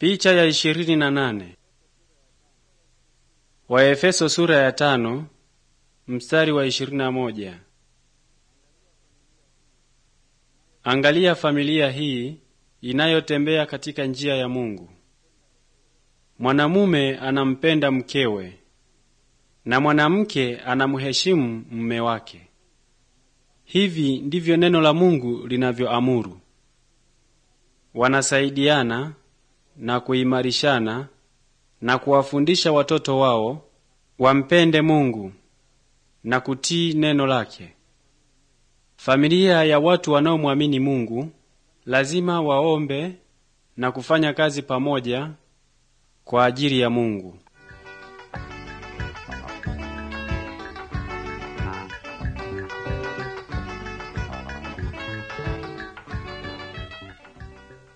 Picha ya ishirini na nane. Waefeso sura ya tano mstari wa ishirini na moja. Angalia familia hii inayotembea katika njia ya Mungu. Mwanamume anampenda mkewe na mwanamke anamheshimu mume wake. Hivi ndivyo neno la Mungu linavyoamuru. Wanasaidiana na kuimarishana na kuwafundisha watoto wao wampende Mungu na kutii neno lake. Familia ya watu wanaomwamini Mungu lazima waombe na kufanya kazi pamoja kwa ajili ya Mungu.